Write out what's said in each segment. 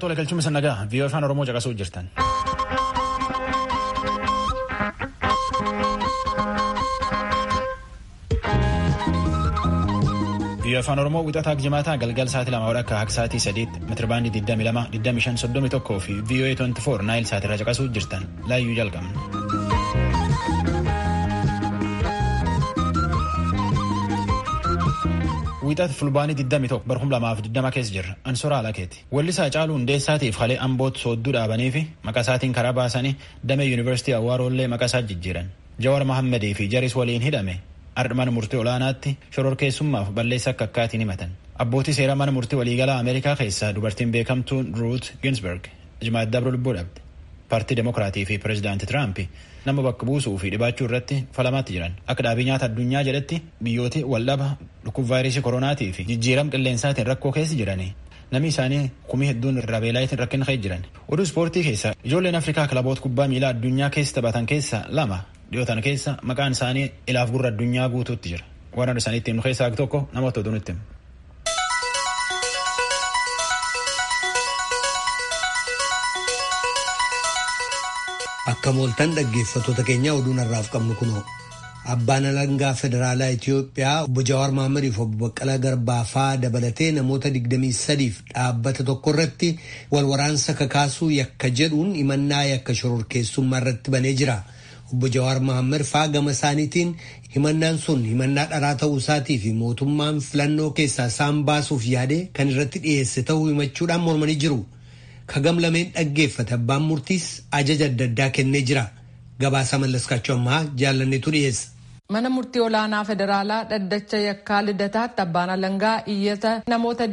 tola galchuma sannagaa viiyoo afaan oromoo caqasuu jirtan. viiyoo afaan oromoo wixataa jimaataa galgal sa'aatii lama akka akka sa'aatii sadiitti meetirabaandii 22 25 31 fi viiyoo 24 naayil sa'aatirra caqasuu jirtan laayyuu jalqabna. Wiixata fulbaanii 21 bara 2020 keessa jirra. Ansoora Alakeeti. Wallisaa Caaluu Hundeessaatiif halee Amboot soodduu dhaabanii fi maqaa isaatiin karaa baasanii damee Yuunivarsiitii Awwaarollee maqaa isaa jijjiiran. Jawar Mahammadii fi Jaris waliin hidhame ardhman murtii olaanaatti shororkeessummaaf balleessa akka akkaatiin himatan. Abbootii seeraa mana murtii waliigalaa Ameerikaa keessaa dubartiin beekamtuun Ruut Ginsberg jimaata dabru lubbuu dhabde. Paartii Demokiraatii fi Pireezidaantii Tiraamp nama bakka buusuu fi dhibaachuu irratti falamaatti jiran. Akka dhaabii nyaata addunyaa jedhetti biyyooti waldhaba dhukkuba vaayirasii koronaatii fi jijjiirama qilleensaatiin rakkoo keessa jirani. Namni isaanii kumii hedduun irraa beelaayitiin rakkina keessa jiran. Oduu ispoortii keessa ijoolleen Afrikaa kilaboota kubbaa miilaa addunyaa keessa taphatan keessa lama dhiyootan keessa maqaan isaanii ilaaf gurra addunyaa guutuutti jira. Warra isaaniitti nu keessaa tokko namoota oduu nutti himu. Akka mooltan dhaggeeffattoota keenya oduun har'aaf qabnu kunoo abbaan alangaa federaalaa Itiyoophiyaa obbo Jawaar Mahaammadiif obbo Baqqalaa Garbaafaa dabalatee namoota 23f dhaabbata tokko irratti wal waraansa kakaasuu yakka jedhuun himannaa yakka shororkeessummaa irratti banee jira. Obbo Jawaar Mahaammad faa gama isaaniitiin himannaan sun himannaa dharaa ta'uu isaatii fi mootummaan filannoo keessaa isaan baasuuf yaade kan irratti dhiyeesse ta'uu himachuudhaan mormanii jiru. kagam lameen dhaggeeffate abbaan murtiis ajaja adda addaa kennee jira gabaasa mallaskaachuu ammaa jaalanneetu dhiyeessa. mana murtii olaanaa federaalaa dhaddacha yakkaa lidataatti abbaan alangaa iyyata namoota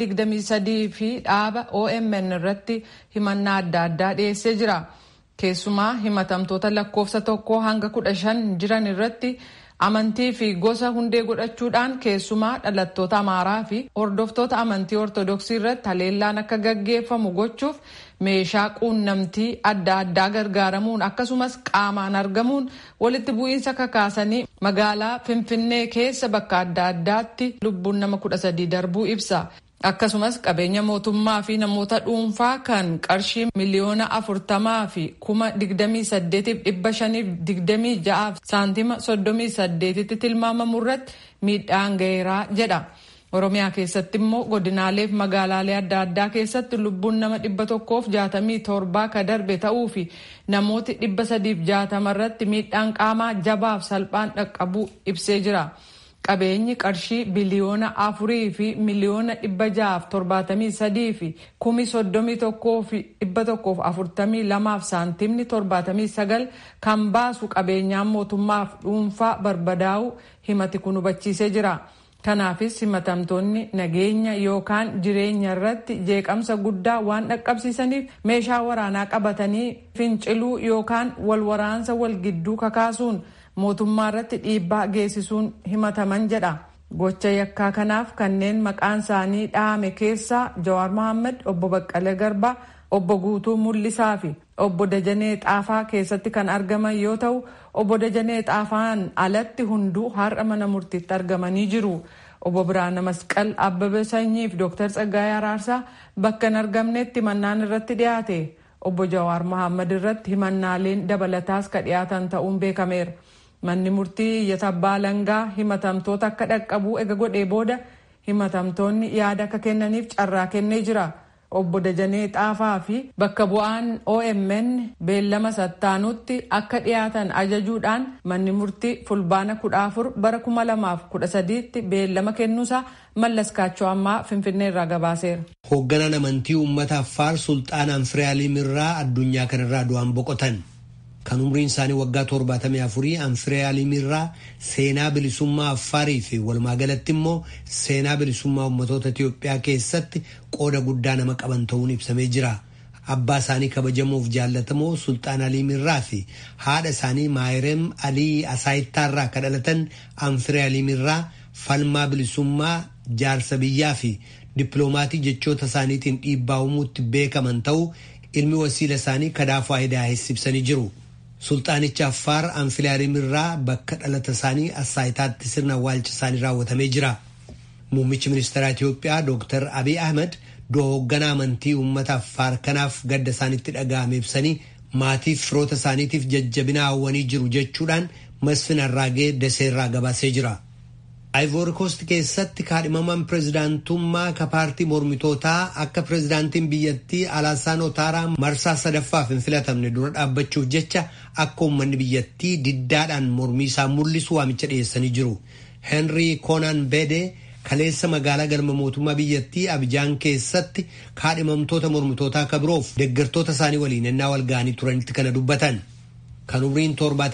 23 fi dhaaba omn irratti himannaa adda addaa dhiyeessee jira keessumaa himatamtoota lakkoofsa tokko hanga kudha shan jiran irratti amantii fi gosa hundee godhachuudhaan keessumaa dhalattoota amaaraa fi hordoftoota amantii ortodoksii irratti haleellaan akka gaggeeffamu gochuuf meeshaa quunnamtii adda addaa gargaaramuun akkasumas qaamaan argamuun walitti bu'iinsa kakaasanii magaalaa finfinnee keessa bakka adda addaatti lubbuun nama kudha sadii darbuu ibsa. akkasumas qabeenya mootummaa fi namoota dhuunfaa kan qarshii miliyoona afurtamaa fi kuma digdamii saddeetiif dhibba shaniif digdamii ja'aaf saantima soddomii saddeetitti tilmaamamu irratti miidhaan gaheeraa jedha. Oromiyaa keessatti immoo godinaaleef magaalaalee adda addaa keessatti lubbuun nama dhibba tokkoof jaatamii torbaa ka darbe ta'uu fi namooti dhibba sadiif jaatama irratti miidhaan qaamaa jabaaf salphaan dhaqqabuu ibsee jira. qabeenyi qarshii biliyoona afurii fi miliyoona dhibba ja'aaf torbaatamii sadii fi kumi soddomii tokkoo fi dhibba tokkoof afurtamii lamaaf saantimni torbaatamii sagal kan baasu qabeenyaan mootummaaf dhuunfaa barbadaa'u himati kun hubachiisee jira. Kanaafis himatamtoonni nageenya yookaan jireenya irratti jeeqamsa guddaa waan dhaqqabsiisaniif meeshaa waraanaa qabatanii finciluu yookaan wal waraansa wal gidduu kakaasuun mootummaa irratti dhiibbaa geessisuun himataman jedha. Gocha yakkaa kanaaf kanneen maqaan isaanii dhahame keessaa Jawaar Mohaammed, obbo Baqqalee Garbaa, obbo Guutuu Mul'isaa fi obbo Dajanee Xaafaa keessatti kan argaman yoo ta'u, obbo Dajanee Xaafaan alatti hunduu har'a mana murtiitti argamanii jiru. Obbo Biraana Masqal Abbabee Sanyii fi Dooktar Tsaggaayee Araarsaa bakka hin argamnetti himannaan irratti dhiyaate. Obbo Jawaar Mohaammed irratti himannaaleen dabalataas ka dhiyaatan ta'uun beekameera. Manni murtii iyyata abbaa alangaa himatamtoota akka dhaqqabuu ega godhee booda himatamtoonni yaada akka kennaniif carraa kennee jira. Obbo Dajanee Xaafaa fi bakka bu'aan OMN beellama sattaanutti akka dhiyaatan ajajuudhaan manni murtii fulbaana kudha afur bara kuma lamaaf kudha sadiitti beellama kennuusaa mallas kaachoo ammaa finfinnee irraa gabaaseera. Hoogganaan amantii uummata Affaar Sulxaanaan Firiyaaliim irraa addunyaa kanarraa du'an boqotan. kan umriin isaanii waggaa torbaatamii afurii anfiriyaalim irraa seenaa bilisummaa affaarii fi walumaagalatti immoo seenaa bilisummaa ummatoota Itiyoophiyaa keessatti qooda guddaa nama qaban ta'uun ibsamee jira. Abbaa isaanii kabajamuuf jaallatamoo Sultaan Aliim irraa fi haadha isaanii Maayirem Alii Asaayittaarraa kan dhalatan anfiriyaalim irraa falmaa bilisummaa jaarsa biyyaa fi dippiloomaatii jechoota isaaniitiin dhiibbaa uumuutti beekaman ta'uu ilmi wasiila isaanii kadaafuu aayidaa ibsanii jiru. Sultaanicha Affaar Anfilaarim irraa bakka dhalata isaanii Assaayitaatti sirna awwaalcha isaanii raawwatamee jira. Muummichi ministeeraa Itiyoophiyaa Dr. Abiy Ahmed hoogganaa amantii uummata affaar kanaaf gadda isaanitti dhaga'ame ibsanii maatiif firoota isaaniitiif jajjabina hawwanii jiru jechuudhaan masfin arraagee daseerraa gabaasee jira. Ivory Coast keessatti kaadhimamaan pirezidaantummaa ka paartii mormitootaa akka pirezidaantiin biyyattii Alaasaan Otaaraa marsaa sadaffaaf hin filatamne dura dhaabbachuuf jecha akka uummanni biyyattii diddaadhaan mormii isaa mul'isu waamicha dhiyeessanii jiru. Henry Konan Bede kaleessa magaalaa galma mootummaa biyyattii Abijaan keessatti kaadhimamtoota mormitootaa ka biroof deeggartoota isaanii waliin ennaa wal ga'anii turanitti kana dubbatan. Kan umriin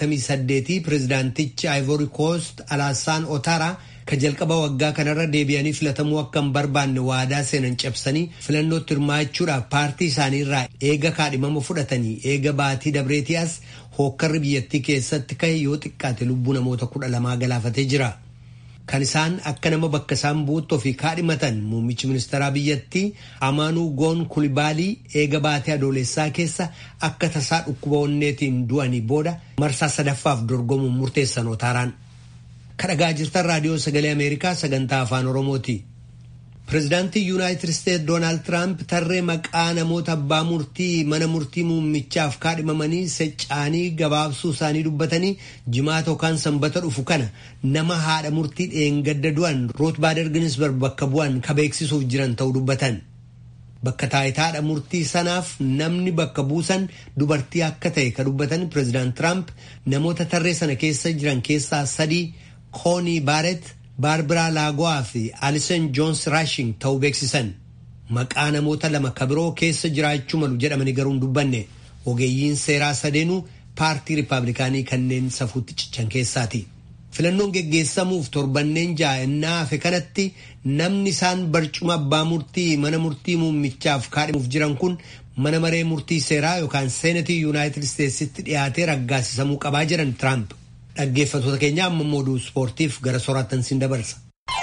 78 pirezidaantichi Ivory Coast Alaasaan Otaaraa ka jalqaba waggaa kanarra deebi'anii filatamuu akka hin barbaanne waadaa seenan cabsanii filannootti hirmaachuudhaaf paartii isaanii irraa eega kaadhimama fudhatanii eega baatii dabreetii as hookkarri biyyattii keessatti ka'e yoo xiqqaate lubbuu namoota kudha lamaa galaafatee jira. Kan isaan akka nama bakka isaan buutti ofii kaadhimatan muummichi ministeeraa biyyattii Amaanuu Goon Kulibaalii eega baatee adoolessaa keessa akka tasaa dhukkuba onneetiin du'anii booda marsaa sadaffaaf dorgomuun murteessan Otaaraan. kadhagaa jirtan raadiyoo sagalee ameerikaa sagantaa afaan oromooti pirezidaantii yuunaayitid isteetsi doonaald tiraamp tarree maqaa namoota abbaa murtii mana murtii muummichaaf kaadhimamanii secca'anii gabaabsuu isaanii dubbatanii jimaata yookaan sanbata dhufu kana nama haadha murtii dheengadda du'an root baader ginsberg bakka bu'an ka beeksisuuf jiran ta'uu dubbatan. Bakka taayitaadha murtii sanaaf namni bakka buusan dubartii akka ta'e ka dubbatan pirezidaant tiraamp namoota tarree sana keessa jiran keessaa sadii. koonii baaret baarbiraa laago'aa fi alisen joons raashing ta'uu beeksisan maqaa namoota lama kabiroo keessa jiraachuu malu jedhamanii garuu hin dubbanne ogeeyyiin seeraa sadeenuu paartii riippaabilikaanii kanneen safuutti cichan keessaati. filannoon geggeessamuuf torbanneen jaa'ennaa hafe kanatti namni isaan barcuma abbaa murtii mana murtii muummichaaf kaadhimuuf jiran kun mana maree murtii seeraa yookaan seenatii yuunaayitid isteetsitti dhiyaatee raggaasisamuu qabaa jiran tiraamp. dhaggeeffattoota keenya amma mooduu ispoortiif gara soraattan siin dabarsa.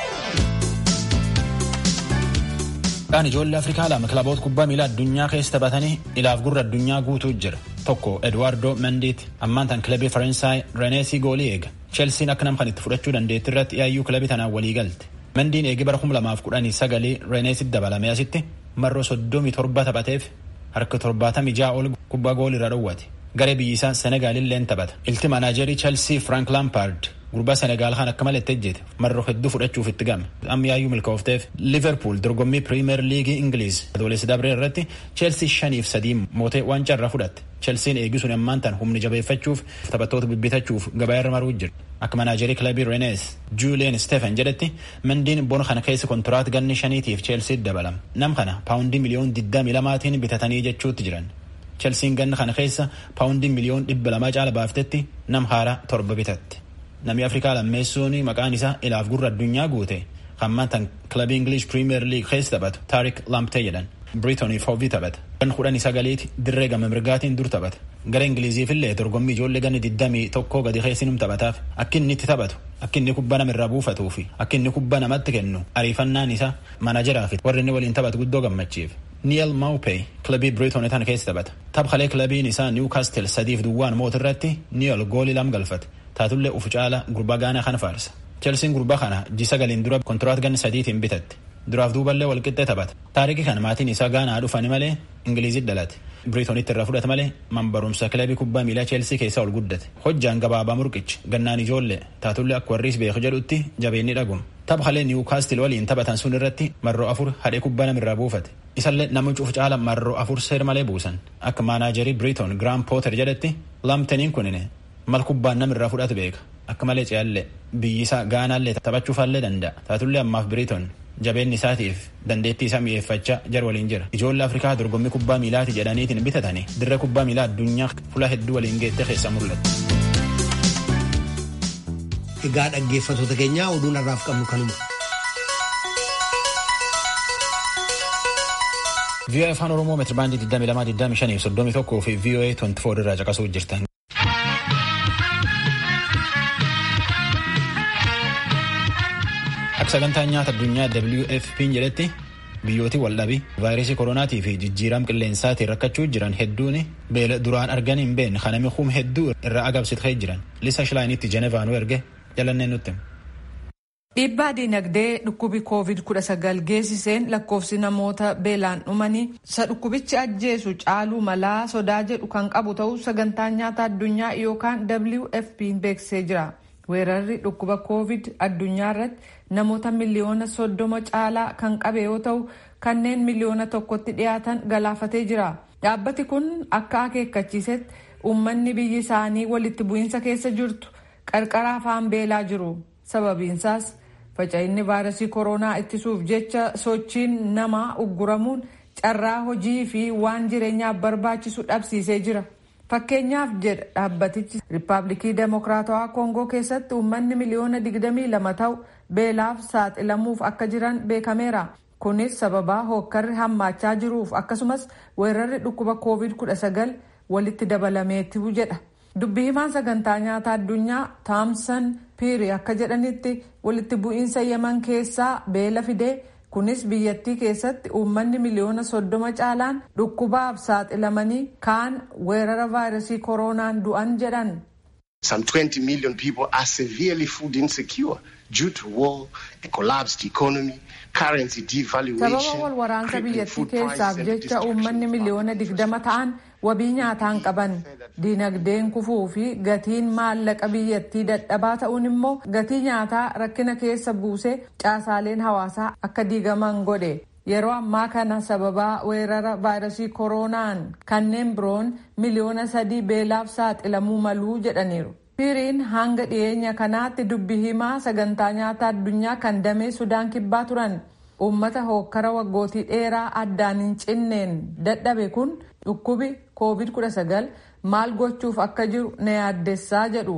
Dhaan ijoollee Afrikaa lama kilaboota kubbaa miilaa addunyaa keessa taphatanii ilaaf gurra addunyaa guutuu jira. Tokko Eduardo Mendiiti ammaan tan kilabii Faransaay Reneesii goolii eega. Chelsiin akka nam kan itti fudhachuu dandeetti irratti yaayyuu kilabii tanaan walii galte. Mendiin eegi bara kuma lamaaf kudhanii sagalii Reneesitti dabalame asitti marroo soddomii torba taphateef harka torbaatamii ja'a ol kubbaa goolii irra dhowwate. garee biyyisaa senegaalilleen taphata ilti maanaajerii chelsea frank lampaard gurbaa senegaal kan akka malee ejjete marroo hedduu fudhachuuf itti game amma yaayyuu milkoofteef liverpool dorgommii piriimeer liigii ingiliiz adoolessi dabree irratti chelsea shaniif sadii mootee waancaa irraa fudhatte chelsiin eegisuun ammaan tan humni jabeeffachuuf taphattoota bibbitachuuf gabaa irra maruu jira akka manaajerii kilabii renees juulien stephen jedhetti mendiin bona kana keessa kontiraat ganni shaniitiif chelsea dabalama nam kana paawundii miliyoon 22 bitatanii jechuutti jiran chelsiin ganna kana keessa paawundii miliyoon dhibba lamaa caala baaftetti nam haaraa torba bitatte namni afrikaa lammeessuun maqaan isaa ilaaf gurra addunyaa guute hammaan tan kilabii ingilish piriimeer liig keessa taphatu taarik lamptee jedhan biriitoniif hoobii taphata gan kudhanii sagaliiti dirree gama mirgaatiin dur taphata gara ingiliziifillee dorgommii ijoollee ganni diddamii tokkoo gadi keessinum taphataaf akka inni itti taphatu akka inni kubbaa namirraa buufatuu fi akka inni kubbaa namatti kennu ariifannaan isaa manajeraa fi warri inni waliin taphatu guddoo gammachiif. Niel Maupay kilabii Biriitoon tan keessa taphata. Taphalee kilabiin isaa Niwkaastil sadiif duwwaan mootirratti Niel goolii lam galfate. Taatullee ufu caala gurbaa gaanaa kana faarsa. Chelsiin gurbaa kana jisa galiin dura kontiraat ganni sadiitiin bitatte. Duraaf duuballee walqixxee taphata. Taarikii kana maatiin isaa gaanaa dhufani malee Ingiliizit dhalate. Biriitoonitti irraa fudhate malee mambarumsa kilabii kubbaa miilaa Cheelsii keessa ol guddate. Hojjaan gabaabaa murqichi gannaan ijoollee taatullee akka warriis beeku jedhutti jabeenni dhaguma. Taphalee Niwkaastil waliin taphatan sun irratti marroo afur hadhee kubbaa namirraa buufate. Isallee nama cuuf caala marroo afur seer malee buusan. Akka maanaajerii Biriitoon Giraam Pooter jedhetti lamtaniin kunine mal kubbaan namirraa fudhatu beeka. Akka malee ce'allee biyyisaa gaanaallee taphachuufaallee danda'a. Taatullee ammaaf Biriitoon jabeenni isaatiif dandeettii isaa mi'eeffachaa jar waliin jira. Ijoollee Afrikaa dorgommii kubbaa miilaati jedhaniitiin bitatanii dirree kubbaa miilaa addunyaa fuula hedduu waliin geettee keessa mul'atu. Egaa dhaggeeffattoota keenyaa oduun har'aaf qabnu kanuma. VOA afaan Oromoo meetira baandii 22 25 31 fi VOA 24 irraa caqasuu jirtan. Akka sagantaa nyaata addunyaa WFP'n jedhetti biyyooti waldhabii vaayirasii koronaatii fi jijjiirama qilleensaatiin rakkachuu jiran hedduun beela duraan argan hin beekne kanami hum hedduu irraa agabsitee jiran lisa shilaayinitti jenevaan erge jalanneen nutti. Dhiibbaa dinagdee dhukkubi COVID-19 geessiseen lakkoofsi namoota beelaan dhumanii isa dhukkubichi ajjeesu caaluu malaa sodaa jedhu kan qabu ta'uu sagantaan nyaata addunyaa yookaan WFP beeksisee jira. Weerarri dhukkuba COVID addunyaa irratti namoota miliyoona soddoma caalaa kan qabe yoo ta'u kanneen miliyoona tokkotti dhiyaatan galaafatee jira. Dhaabbati kun akka akeekkachiisetti uummanni biyyi isaanii walitti bu'iinsa keessa jirtu qarqara afaan beelaa jiru. Sababiinsaas faca'inni vaayirasii koronaa ittisuuf jecha sochiin namaa ugguramuun carraa hojii fi waan jireenyaaf barbaachisu dhabsiisee jira. Fakkeenyaaf jedha dhaabbatichi Riippaabilikii Demokiraatawaa Koongoo keessatti uummanni miliyoona 22 ta'u beelaaf saaxilamuuf akka jiran beekameera. Kunis sababaa hookkarri hammaachaa jiruuf akkasumas weerarri dhukkuba COVID-19 walitti dabalameetu jedha. Dubbii himaan sagantaa nyaata addunyaa Taamsan Piiri akka jedhanitti walitti bu'iinsa Yemen keessaa beela fidee kunis biyyattii keessatti uummanni miliyoona soddoma caalaan dhukkubaaf saaxilamanii kaan weerara vaayirasii koronaan du'an jedhan. Some 20 million people are severely food insecure due to war, a collapsed economy, currency devaluation. Sababa wal waraansa biyyattii keessaaf jecha uummanni miliyoona digdama ta'an wabii nyaataan qaban dinagdeen kufuu fi gatiin maallaqa biyyattii dadhabaa ta'uun immoo gatii nyaataa rakkina keessa buusee caasaaleen hawaasaa akka diigaman godhe. Yeroo ammaa kana sababaa weerara vaayirasii koronaan kanneen biroon miliyoona sadii beelaaf saaxilamuu maluu jedhaniiru. Piiriin hanga dhiyeenya kanaatti dubbi himaa sagantaa nyaata addunyaa kan damee Sudaan kibbaa turan. Uummata hookkara waggootii dheeraa addaan hin cinneen dadhabe kun dhukkubi COVID-19 maal gochuuf akka jiru na yaaddessaa jedhu.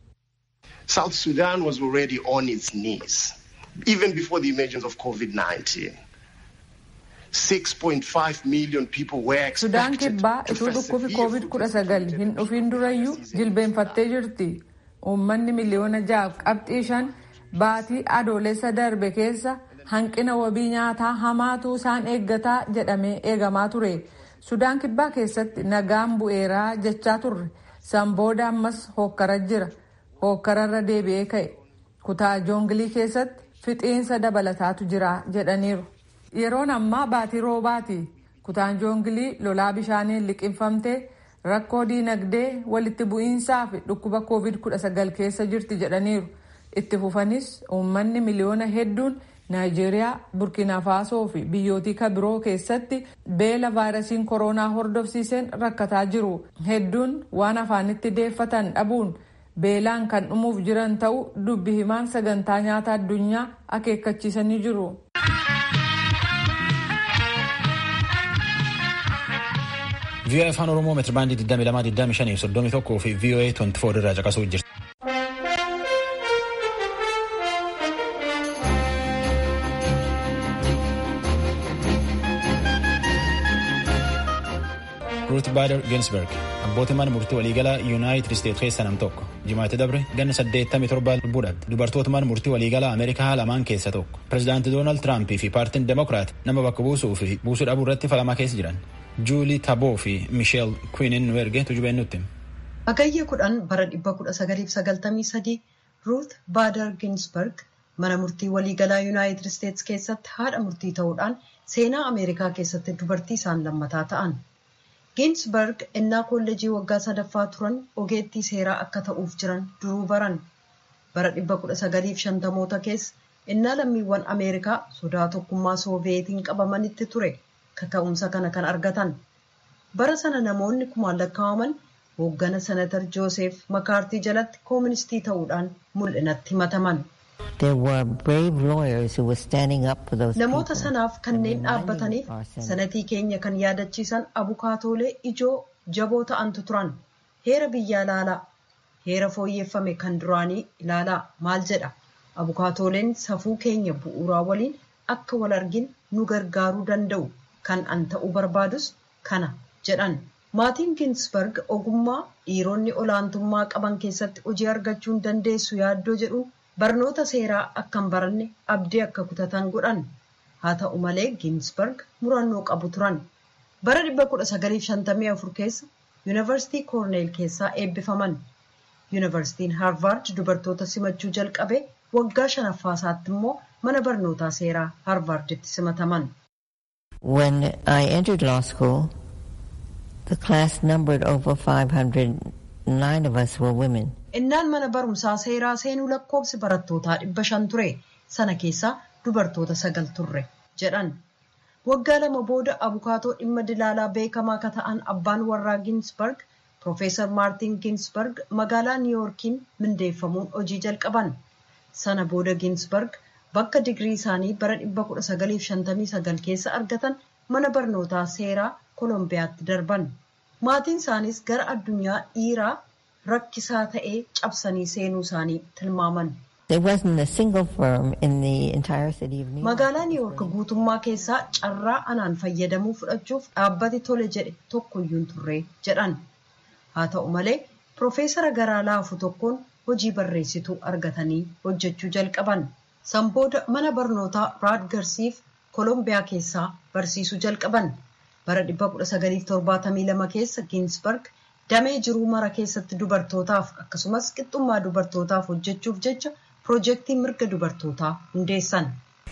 South Sudan was already on its knees even before the emergence of COVID-19. 6.5 million people were Sudaan expected kibbaa to ituu dhukkubi persevere through this COVID-19 hin dhufiin durayyuu jilbeenfattee jirti. Uummanni miliyoona ja'a qabxii shan baatii adoolessa darbe keessa hanqina wabii nyaataa hamaatu isaan eeggataa jedhamee eegamaa ture. Sudaan kibbaa keessatti nagaan bu'eeraa jechaa turre. San booda ammas hookkara jira. Hookkararra deebi'ee ka'e. Kutaa joongilii keessatti fixiinsa dabalataatu jira jedhaniiru. Yeroon ammaa baatii roobaati. Kutaan joongilii lolaa bishaaniin liqinfamtee rakkoo diinagdee walitti bu'iinsaa fi dhukkuba COVID-19 keessa jirti jedhaniiru. Itti fufanis uummanni miliyoona hedduun Naayijeeriyaa, Burkina Faasoo fi biyyootii kabiroo keessatti beela vaayirasiin koronaa hordofsiiseen rakkataa jiru. Hedduun waan afaanitti deeffatan dhabuun beelaan kan dhumuuf jiran ta'uu dubbi himaan sagantaa nyaata addunyaa akeekkachiisanii jiru. VOA afaan Oromoo meetira baandii 22, 25 fi 31 fi VOA 24 irraa caqasuu jirti. Ruut Baader Ginsberg abbootii mana murtii waliigalaa Yuunaayitid Isteet keessa nam tokko jimaatti dabre ganna 87 lubbuudhaatti dubartoota mana murtii waliigalaa Ameerikaa lamaan keessa tokko pirezidaanti Doonaald Tiraampii fi paartiin Demokiraat nama bakka buusuu fi buusuu dhabuu irratti falamaa keessa jiran Juulii Taboo fi Misheel Kwiinin nu erge tujubeen nutti. Hagayya kudhan bara 1993 Ruut Baader Ginsberg mana murtii waliigalaa Yuunaayitid Isteets keessatti haadha murtii ta'uudhaan seenaa Ameerikaa keessatti dubartii isaan lammataa ta'an. Ginsberg innaa kolleejii waggaa sadaffaa turan ogeettii seeraa akka ta'uuf jiran duruu baran. Bara 1950moota keessa innaa lammiiwwan Ameerikaa sodaa tokkummaa Sooviyeetiin qabamanitti ture kaka'umsa kana kan argatan. Bara sana namoonni kumaan lakkaa'aman hooggana senatar Jooseef Makaartii jalatti kooministii ta'uudhaan mul'inatti himataman. Namoota sanaaf kanneen dhaabbataniif sanatii keenya kan yaadachiisan abukaatoolee ijoo jaboo ta'antu turan. Heera biyyaa ilaalaa. Heera fooyyeffame kan duraanii ilaalaa maal jedha. Abukaatooleen safuu keenya bu'uuraa waliin akka wal argin nu gargaaruu danda'u kan an ta'uu barbaadus kana jedhan. Maatiin Ginsberg ogummaa dhiironni olaantummaa qaban keessatti hojii argachuu hin dandeessu yaaddoo jedhuun barnoota seeraa akkan baranne abdii akka kutatan godhan haa ta'u malee ginsberg murannoo qabu turan bara 1954 keessa yuunivarsiitii koorneel keessaa eebbifaman yuunivarsiitiin haarvaard dubartoota simachuu jalqabe waggaa shanaffaasaatti immoo mana barnootaa seeraa harvarditti simataman. When I entered law school, the class numbered over 500. Nine of us were women. Innaan mana barumsaa seeraa seenuu lakkoobsi barattootaa dhibba shan ture. Sana keessaa dubartoota sagal turre jedhan. Waggaa lama booda abukaatoo dhimma dilaalaa beekamaa akka ta'an abbaan warraa Ginsberg, Profeesar Maartin Ginsberg magaalaa Niiwuorkiin mindeeffamuun hojii jalqaban. Sana booda Ginsberg bakka digrii isaanii bara 1959 keessa argatan mana barnootaa seeraa Kolombiyaatti darban. Maatiin isaanis gara addunyaa dhiiraa rakkisaa ta'ee cabsanii seenuu isaanii tilmaaman. Magaalaa Niiwuork guutummaa keessaa carraa anaan fayyadamuu fudhachuuf dhaabbati tole jedhe tokkoyyuu hin turre jedhan. Haa ta'u malee Profeesara garaa laafu tokkoon hojii barreessituu argatanii hojjechuu jalqaban. San booda mana barnootaa Raadgarsiif Kolombiyaa keessaa barsiisuu jalqaban. bara 1972 keessa giinsberg damee jiruu mara keessatti dubartootaaf akkasumas qixxummaa dubartootaaf hojjechuuf jecha piroojeektii mirga dubartootaa hundeessan.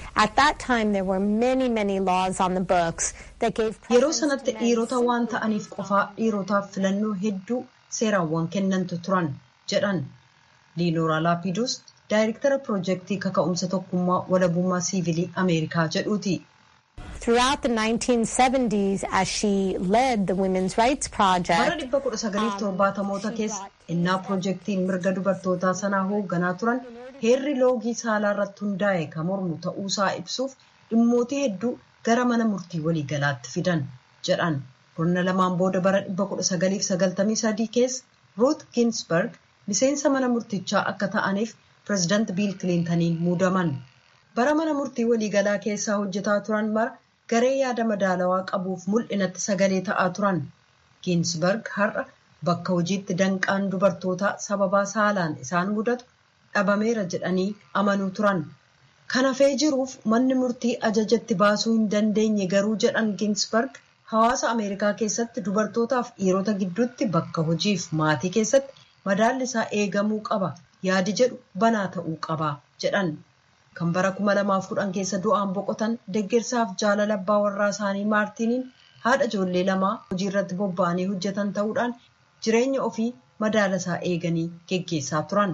yeroo sanatti dhiirota waan ta'aniif qofaa dhiirotaaf filannoo hedduu seeraawwan kennantu turan jedhan liinooraa laapiduus daayirektara piroojeektii kaka'umsa tokkummaa walabummaa siivilii ameerikaa jedhuuti. Throughout the 1970s, as she led the Women's Rights Project, bara dhibba kudha sagaliif torbaatamoota keessa innaa piroojeektiin mirga dubartootaa sanaa hoogganaa turan heerri loogii saalaa irratti hundaa'e kan mormu ta'uusaa ibsuuf dhimmootii hedduu gara mana murtii waliigalaatti fidan jedhan. Kurna lamaan booda bara dhibba kudha sagaliif sagaltamii sadii keessa Ruth Ginsberg miseensa mana murtichaa akka ta'aniif pireezidaant Biil Kiliintaniin muudaman. Bara mana murtii waliigalaa keessaa hojjetaa turan mara garee yaada madaalawaa qabuuf mul'inatti sagalee ta'aa turan. Ginsberg har'a bakka hojiitti danqaan dubartootaa sababaa saalaan isaan mudatu dhabameera jedhanii amanuu turan. Kana fee jiruuf manni murtii ajajatti baasuu hin dandeenye garuu jedhan Ginsberg hawaasa Ameerikaa keessatti dubartootaaf dhiirota gidduutti bakka hojiif maatii keessatti madaalli isaa eegamuu qaba yaadi jedhu banaa ta'uu qaba jedhan. kan bara 2010 keessa du'aan boqotan deeggarsaaf jaalala abbaa warraa isaanii maartiiniin haadha ijoollee lamaa hojii irratti bobba'anii hojjetan ta'uudhaan jireenya ofii madaala isaa eeganii geggeessaa turan.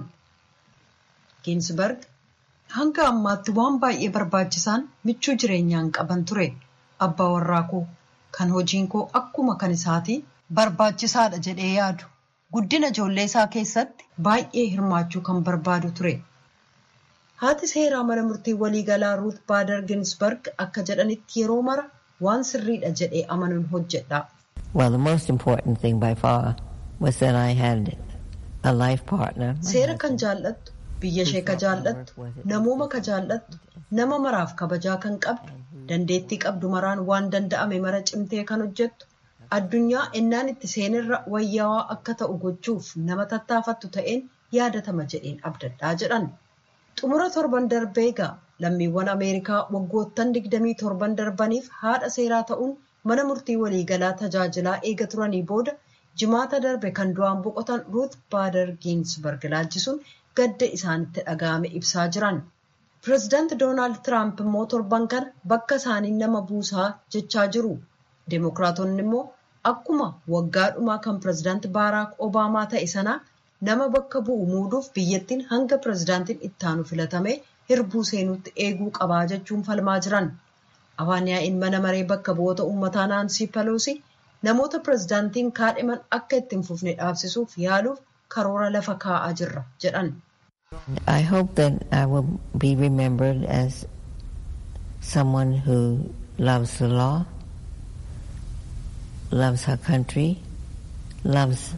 Ginsberg hanga ammaatti waan baay'ee barbaachisaan michuu jireenyaan qaban ture. Abbaa warraa koo kan hojiin koo akkuma kan isaatii barbaachisaadha jedhee yaadu. Guddina ijoollee isaa keessatti baay'ee hirmaachuu kan barbaadu ture. Haati seeraa mana murtii waliigalaa Ruut Baader Ginsberg akka jedhanitti yeroo mara waan sirriidha jedhee amanuun hojjedha. Well, the most important thing by far was that I had a life partner. Seera kan jaallattu, biyya ishee ka jaallattu, namooma ka jaallattu, nama maraaf kabajaa kan qabdu, dandeettii qabdu maraan waan danda'ame mara cimtee kan hojjettu, addunyaa ennaan itti seenirra wayyaawaa akka ta'u gochuuf nama tattaafattu ta'een yaadatama jedheen abdadhaa jedhan. xumura torban darbee egaa lammiiwwan ameerikaa waggoottan 27 darbaniif haadha seeraa ta'uun mana murtii waliigalaa tajaajilaa eega turanii booda jimaata darbe kan du'aan boqotan ruut baader giinsberg laalchisuun gadda isaanitti dhaga'ame ibsaa jiran. pireezidaanti doonaald tiraamp immoo torban kana bakka isaanii nama buusaa jechaa jiru. deemokiraatonni immoo akkuma waggaa dhumaa kan pireezidaanti baaraak obaamaa ta'e sanaa nama bakka bu'u muuduuf biyyattiin hanga pireezidaantiin ittaanu filatame hirbuu seenuutti eeguu qabaa jechuun falmaa jiran. Afaan yaa'iin mana maree bakka bu'oota uummataa Naansii Peloosi namoota pireezidaantiin kaadhiman akka ittiin fufne dhaabsisuuf yaaluuf karoora lafa kaa'aa jirra jedhan. I hope that I will be remembered as someone who loves the law, loves her country, loves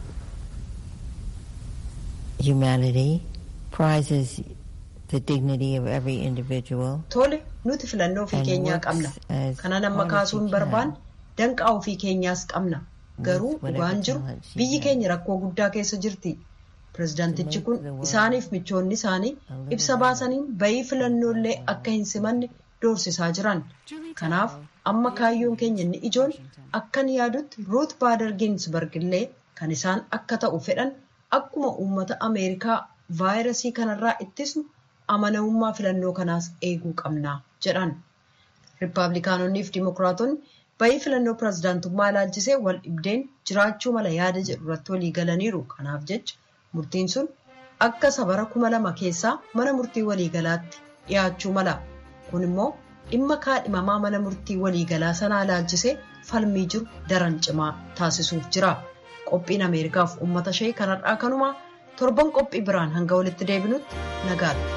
humanity, prizes the dignity of every individual. Tole nuti filannoo ofii keenyaa qabna. Kana nama kaasuun barbaan danqaa ofii keenyaas qabna. Garuu dhugaan jiru biyyi keenya rakkoo guddaa keessa jirti. Pireezidaantichi kun isaaniif michoonni isaanii ibsa baasaniin bayii filannoolee akka hin simanne doorsisaa jiran. Kanaaf amma kaayyoon keenya inni ijoon akkan yaadutti Ruut Baader Ginsberg illee kan isaan akka ta'u fedhan akkuma uummata Ameerikaa vaayirasii kanarraa ittisnu amanamummaa filannoo kanaas eeguu qabna jedhan. Rippaabilikaanonnii fi Dimookiraatonni bayii filannoo pirezidaantummaa ilaalchisee wal dhibdeen jiraachuu mala yaada jedhu irratti walii galaniiru. Kanaaf jecha murtiin sun akka sabara kuma lama keessaa mana murtii waliigalaatti dhiyaachuu mala. Kun immoo dhimma kaadhimamaa mana murtii waliigalaa sanaa ilaalchisee falmii jiru daran cimaa taasisuuf jira. Qophiin Ameerikaaf uummata ishee kanarraa kanumaa torban qophii biraan hanga walitti deebinutti nagaadha.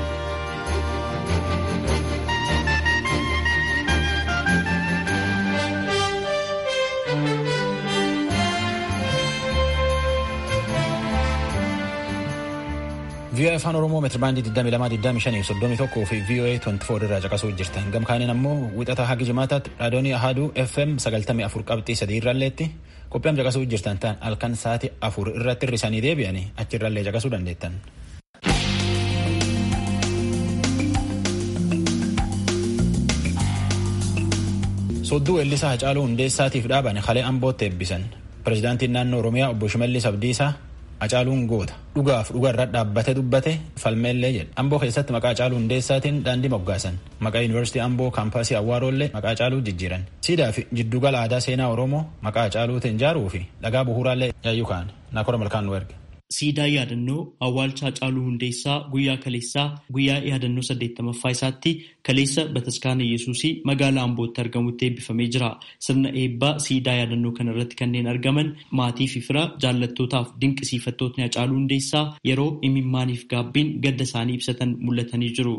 VOA afaan oromoo meetirabaandii 2225 fi VOA 24 irraa caqasuu jirtan gamkaaniin ammoo wixata hagi jimaataatti raadiyoonii ahaduu fm 94 qabxii 3 irralleetti qophiin caqasuu jirtan ta'an halkan sa'aatii afur irratti hirrisanii deebi'anii achirrallee caqasuu dandeettan. sodduu weellisaa Hacaaluu Hundeessaatiif dhaaban halee ambootti eebbisan pirezidaantiin naannoo oromiyaa obbo Shimallis Abdiisaa Hacaaluun goota dhugaaf dhuga irra dhaabbate dubbate falmeellee jedhe amboo keessatti maqaa Hacaaluu Hundeessaatiin daandii moggaasan maqaa yuunivarsiitii amboo kaampaasii awwaaroollee maqaa Hacaaluu jijjiiran siidaa fi jiddugala aadaa seenaa oromoo maqaa Hacaaluutiin ijaaruu fi dhagaa bu'uuraallee yaayyuu ka'an naakora malkaan nu erge. Siidaa yaadannoo awwaalcha Hacaaluu Hundeessaa guyyaa kaleessaa guyyaa yaadannoo saddeettamaffaa isaatti kaleessa bataskaana Yesuusii magaalaa Ambootti argamutti eebbifamee jira. Sirna eebbaa siidaa yaadannoo kana irratti kanneen argaman maatii fi fira jaallattootaaf dinqisiifattootni Hacaaluu Hundeessaa yeroo imimmaaniif gaabbiin gadda isaanii ibsatan mul'atanii jiru.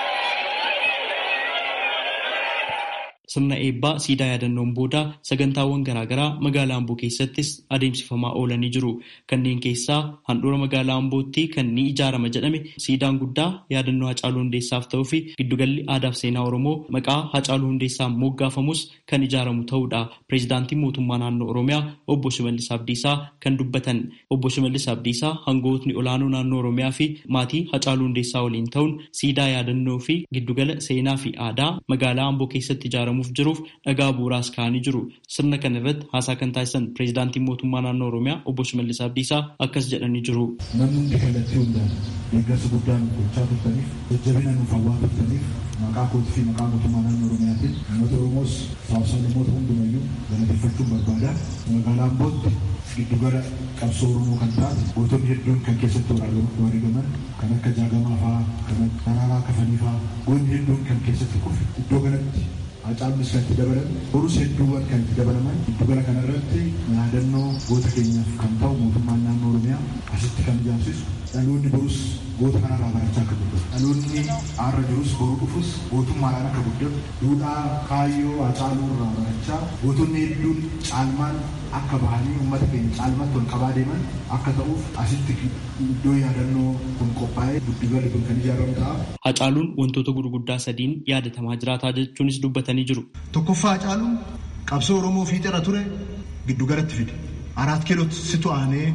Sirna eebbaa siidaa yaadannoon booda sagantaawwan garaagaraa magaalaa Amboo keessattis adeemsifamaa oolanii jiru. Kanneen keessaa handhuura magaalaa Ambootti kan ni ijaarama jedhame siidaan guddaa yaadannoo Hacaaluu Hundeessaaf ta'uu fi giddugalli aadaaf seenaa Oromoo maqaa Hacaaluu Hundeessaan moggaafamus kan ijaaramu ta'uudha. Pireezidaantiin mootummaa naannoo Oromiyaa obbo Shimallis Abdiisaa kan dubbatan. Obbo Shimallis Abdiisaa hangootni olaanoo naannoo Oromiyaa fi maatii Hacaaluu Hundeessaa waliin ta'uun siidaa yaadannoo fi giddugala seenaa fi aadaa magaalaa Amboo keessatti ijaaramu jiruuf dhagaa bu'uuraas ka'anii jiru. Sirna kana irratti haasaa kan taasisan pireezidaantiin mootummaa naannoo Oromiyaa obbo Shimallis Abdiisaa akkas jedhanii jiru. Namni hundi kallattii hundaan deeggarsa guddaa nuuf gochaa turtaniif jajjabina nuuf hawwaa turtaniif maqaa kootii fi maqaa mootummaa naannoo Oromiyaatiin uummata Oromoos saawwasaalamoota hundumayyuu galateeffachuun barbaada. Magaalaa Ambootti giddugala qabsoo Oromoo kan taate gootonni hedduun kan keessatti wareegaman kan akka jaagamaa fa'aa kan daraaraa kafanii fa'aa goonni hedduun kan keessatti kufe iddoo kanatti Hacaaluunis kan itti dabalan borus hedduuwwan kan itti dabalaman giddugala kanarratti yaadannoo goota keenyaaf kan ta'u mootummaan naannoo Oromiyaa asitti kan ijaarsisu dhaloonni borus goota kanarraa barachaa akka guddatu dhaloonni har'a jirus boruu dhufus gootummaadhaan akka guddatu duudhaa kaayyoo Hacaaluu irraa barachaa gootonni hedduun caalmaan akka bahanii uummata keenya caalmatti ol qabaa deeman akka ta'uuf asitti iddoo yaadannoo kun qophaa'ee giddugalli kun kan ijaaramu ta'a. Hacaaluun wantoota gurguddaa sadiin yaadatamaa jiraataa jechuunis dubbatanii jiru. Tokkoffaa Hacaaluun qabsoo Oromoo fiixeera ture giddugalatti fide. Araat kiilootti situ aanee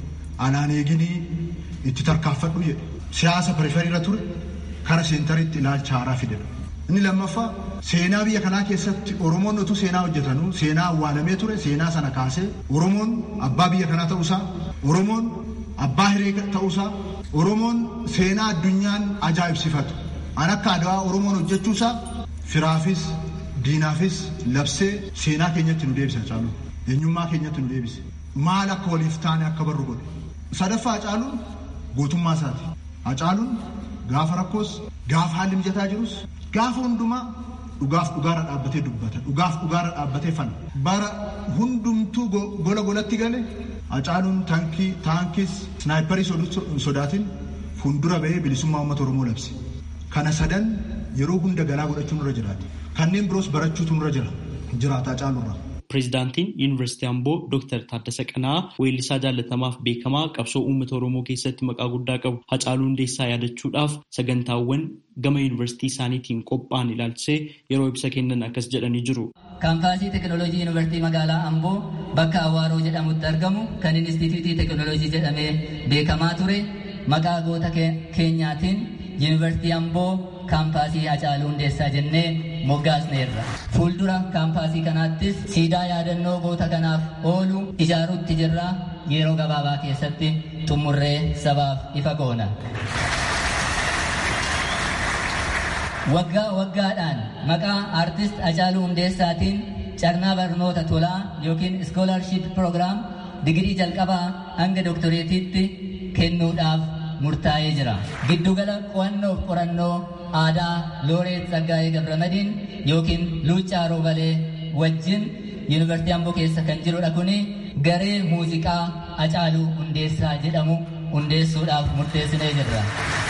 anaan eeginii itti tarkaanfadhu jedhe. Siyaasa periferiirra ture kara seentariitti ilaalcha haaraa fide. Inni lammaffaa seenaa biyya kanaa keessatti Oromoon utuu seenaa hojjetanuu seenaa awwaalamee ture seenaa sana kaasee Oromoon abbaa biyya kanaa ta'uusaa Oromoon abbaa hiree ta'uusaa Oromoon seenaa addunyaan ajaa'ibsifatu an akka adawaa Oromoon hojjechuusaa firaafis diinaafis labsee seenaa keenyatti nu deebisa Hacaaluun eenyummaa keenyatti nu deebise maal akka waliif taane akka barru godhe sadaffaa Hacaaluun gootummaa isaati Hacaaluun gaafa rakkoos gaafa haalli mijataa jirus gaafa hundumaa dhugaaf dhugaarra dhaabbatee dubbata dhugaaf dhugaarra dhaabbatee fana bara hundumtuu gola golatti gale Hacaaluun taankii taankis snaayiparii sodaatiin fuuldura bahee bilisummaa uummata Oromoo labse. Kana sadan yeroo hunda galaa godhachuu nurra jiraata. Kanneen biroos barachuutu nurra jira. Jiraata Hacaaluurraa. Pireezidaantiin Yuunivarsiitii Amboo Dr. Taaddasa Qanaa weellisaa jaallatamaaf beekamaa qabsoo uummata Oromoo keessatti maqaa guddaa qabu Hacaaluu Hundeessaa yaadachuudhaaf sagantaawwan gama yuunivarsiitii isaaniitiin qophaa'an ilaalchisee yeroo ibsa kennan akkas jedhanii jiru. Kaampaasii Teekinooloojii Yuunivarsiitii magaalaa Amboo bakka Awaaroo jedhamutti argamu kan Inistituutii Teekinooloojii jedhamee beekamaa ture maqaa goota keenyaatiin Yuunivarsiitii Amboo kaampaasii Hacaaluu Hundeessaa jennee moggaasneerra. Fuuldura kaampaasii kanaattis siidaa yaadannoo goota kanaaf oolu ijaaruutti jirra yeroo gabaabaa keessatti xumurree sabaaf ifa goona. waggaa waggaadhaan maqaa aartist Hacaaluu Hundeessaatiin carraa barnoota tolaa yookiin iskoolaarship proogiraam digirii jalqabaa hanga doktoreetiitti kennuudhaaf murtaa'ee jira. Giddugala qo'annoo fi qorannoo aadaa Looreet Tsaggaayee Gabramadiin yookiin Luuccaa Roobalee wajjin Yuunivarsiitii Amboo keessa kan jirudha kuni garee muuziqaa Hacaaluu Hundeessaa jedhamu hundeessuudhaaf murteessinee jirra.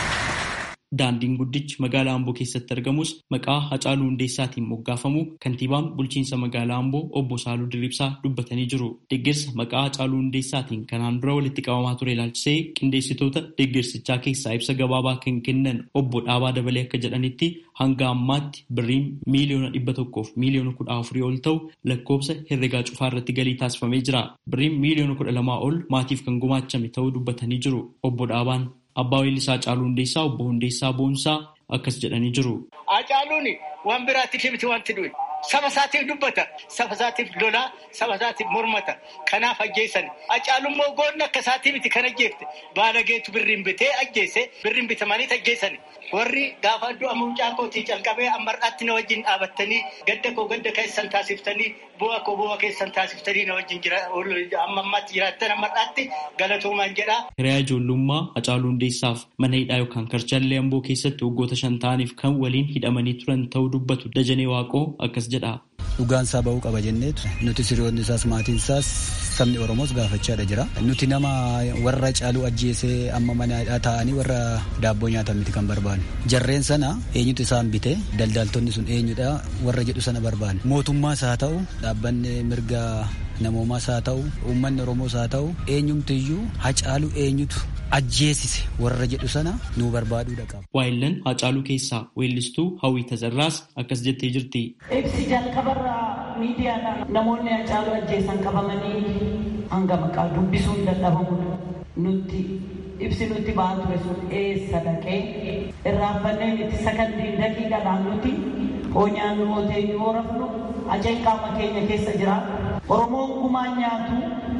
Daandiin guddichi magaalaa Amboo keessatti argamus maqaa Hacaaluu Hundeessaatiin moggaafamu kantiibaan bulchiinsa magaalaa Amboo obbo Saaluu Dirribsaa dubbatanii jiru. Deeggarsa maqaa Hacaaluu Hundeessaatiin kanaan dura walitti qabamaa ture ilaalchisee qindeessitoota deeggarsichaa keessaa ibsa gabaabaa kan kennan obbo Dhaabaa Dabalee akka jedhanitti hanga ammaatti birriin miiliyoona dhibba tokkoof miiliyoona kudha afurii ol ta'u lakkoobsa herregaa cufaa irratti galii taasifamee jira. Birriin miiliyoona kudha lamaa ol maatiif kan gumaachame ta'uu dubbatanii jiru. Obbo Dhaabaan Abbaa Weellisaa Hacaaluu Hundeessaa obbo Hundeessaa Boonsaa akkas jedhanii jiru. Hacaaluun waan biraatti miti wanti du'e. Saba isaatiif dubbata. Saba isaatiif lolaa. Saba isaatiif mormata. Kanaaf ajjeessan. Hacaaluun immoo goonni akka isaatii miti kan ajjeefte. Baalageetu birriin bitee ajjeese. Birriin bitamanii ajjeessan. Warri gaafa du'a mucaa kootii calqabee ammar'aatti na wajjin dhaabattanii gadda koo gadda keessan taasiftanii bu'a koo bu'a keessan taasiftanii na wajjin jira amma ammaatti jiraattan ammar'aatti galatoomaan jedha. Hiriyaa ijoollummaa Hacaaluu Hundeessaaf mana hidhaa yookaan karchallee Amboo keessatti waggoota shan ta'aniif kan waliin hidhamanii turan ta'uu dubbatu Dajanee Waaqoo akkas jedha. Dhugaan isaa ba'uu qaba jenneetu nuti siriyoonni isaas maatiin isaas sabni Oromoos gaafachaadha jira. Nuti nama warra Hacaaluu ajjeesee amma mana taa'anii warra daabboo nyaatan miti kan barbaannu. Jarreen sana eenyutu isaan bite daldaltonni sun eenyudha warra jedhu sana barbaanne. Mootummaas haa ta'u dhaabbanni mirga namoomaas haa ta'u uummanni Oromoos haa ta'u eenyumtiyyuu Hacaaluu eenyutu ajjeesise warra jedhu sana nuu barbaaduudha qaba. Waayillan Hacaaluu keessaa weellistuu Hawwii Tazarraas akkas jettee jirti. Ibsi jalqabarraa miidiyaadhaan namoonni Hacaaluu ajjeesan qabamanii hanga maqaa dubbisuun dadhabamudha. Nutti ibsi nutti ba'aa ture sun eessa dhaqee irraanfannee miti sakandiin daqiiqaadhaan nuti hoonyaan nu ootee yoo rafnu ajeen qaama keenya keessa jira. Oromoon gumaan nyaatu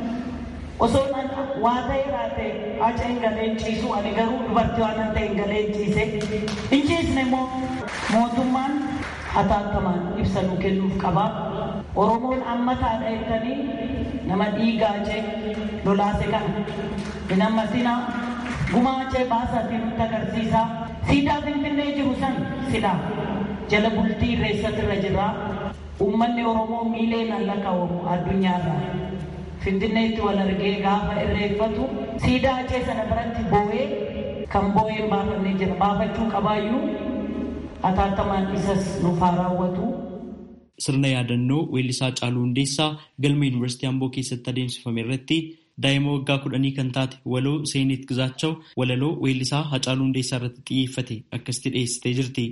osoo waa ta'e raate haca hin galeen ciisu ani garuu dubartii waan ta'e hin galeen ciise hin ciisne immoo mootummaan hatattamaan ibsa nu kennuuf qaba oromoon amma taadha jettanii nama dhiigaacee lolaase kana hin ammasina gumaacee baasaatii nutti agarsiisa siidaa finfinnee jiru san silaa jala bultii irreessatirra jira uummanni oromoo miileen lakkaa'amu addunyaarraa finfinneetti wal argee gaafa irreeffatu siidaa hacee sana biratti boo'ee kan boo'een baafannee jira baafachuu qabaayyuu hatattamaan isas nuuf haa raawwatu. Sirna yaadannoo weellisaa Hacaaluu Hundeessaa galma Yuunivarsiitii Amboo keessatti adeemsifame irratti daa'ima waggaa kudhanii kan taate waloo Seenit Gizaachaw walaloo weellisaa Hacaaluu Hundeessaa irratti xiyyeeffate akkasitti dhiyeessitee jirti.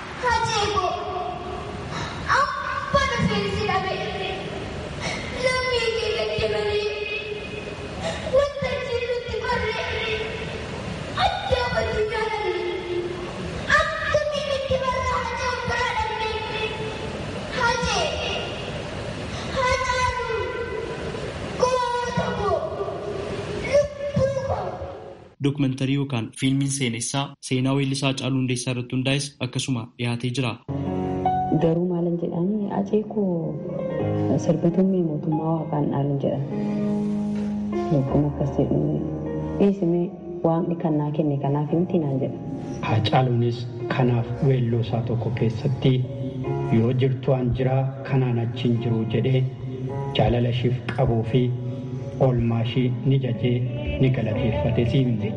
Dookumantarii yookaan fiilmiin seenessaa seenaa weellisaa Hacaaluu Hundeessaa irratti hundaa'es akkasuma dhiyaatee jira. Garuu maalan jedhanii acee koo sirbitummee mootummaa waaqaan dhaalan jedhan. Lubbuun akkas jedhu dhiisimee waaqni kan naa kenne kanaaf miti naan jedha. Hacaaluunis kanaaf weelloo isaa tokko keessatti yoo jirtu an jiraa kanaan achiin jiru jedhee jaalala ishiif qabuu fi oolmaa ishii ni jajee ni galateeffate siimne.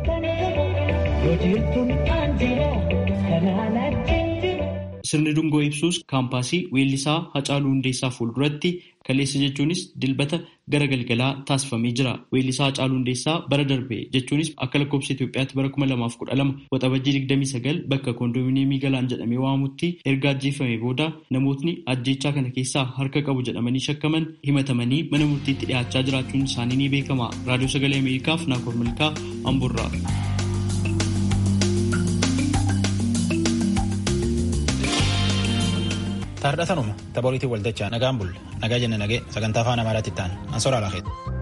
Sirni dungoo ibsuus kaampaasii weellisaa Hacaaluu Hundeessaa fuulduratti kaleessa jechuunis dilbata gara galgalaa taasifamee jira. Weellisaa Hacaaluu Hundeessaa bara darbe jechuunis akka lakkoofsa Itoophiyaatti bara 2012 waxabajjii 29 bakka koondoominiyeemii galaan jedhamee waamamutti erga ajjeefamee booda namootni ajjeechaa kana keessaa harka qabu jedhamanii shakkaman himatamanii mana murtiitti dhiyaachaa jiraachuun isaanii ni beekama. Raadiyoo Sagalee Ameerikaaf Naakoor Milkaa Amburraa. Taardhatanuma taphooliitiin waltachaa nagaan bulle nagaa jenne nagee sagantaa afaan amaaraatti ta'an ansoraa laafeeti.